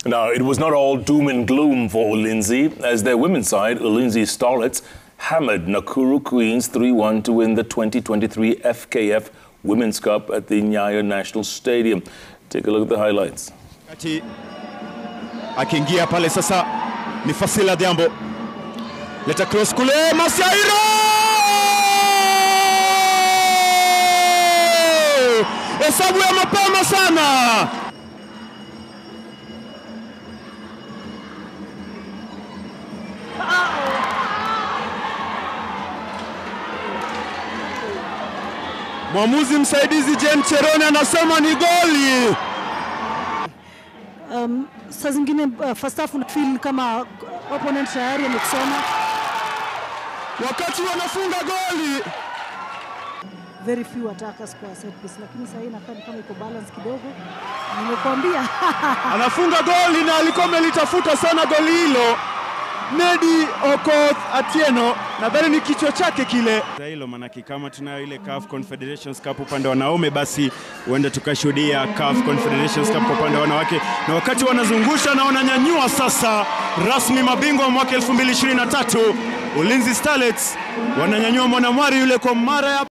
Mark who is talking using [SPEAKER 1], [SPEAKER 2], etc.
[SPEAKER 1] Now, it was not all doom and gloom for Ulinzi, as their women's side, Ulinzi Starlets, hammered Nakuru Queens 3-1 to win the 2023 FKF Women's Cup at the Nyayo National Stadium. Take a look at the highlights.
[SPEAKER 2] Kati akiingia pale sasa ni Fasila Dhiambo, leta cross kule, Masiairo hesabu ya mapema sana. Mwamuzi msaidizi Jen Cherone anasema ni goli.
[SPEAKER 3] um, saa zingine uh, first half una feel kama opponent tayari amekusoma
[SPEAKER 2] wakati wanafunga goli.
[SPEAKER 3] very few attackers kwa set piece, lakini sasa hii inakaa ni kama iko balance kidogo. Nimekuambia
[SPEAKER 2] anafunga goli na alikuwa amelitafuta sana goli hilo. Nedi Okoth Atieno, nadhani ni kichwa chake kile hilo, manake kama tunayo ile CAF Confederations Cup upande wa wanaume, basi huenda tukashuhudia CAF Confederations Cup kwa upande wa wanawake, na wakati wanazungusha na wananyanyua sasa rasmi mabingwa wa mwaka 2023 Ulinzi Starlets wananyanyua Mwanamwari yule kwa mara ya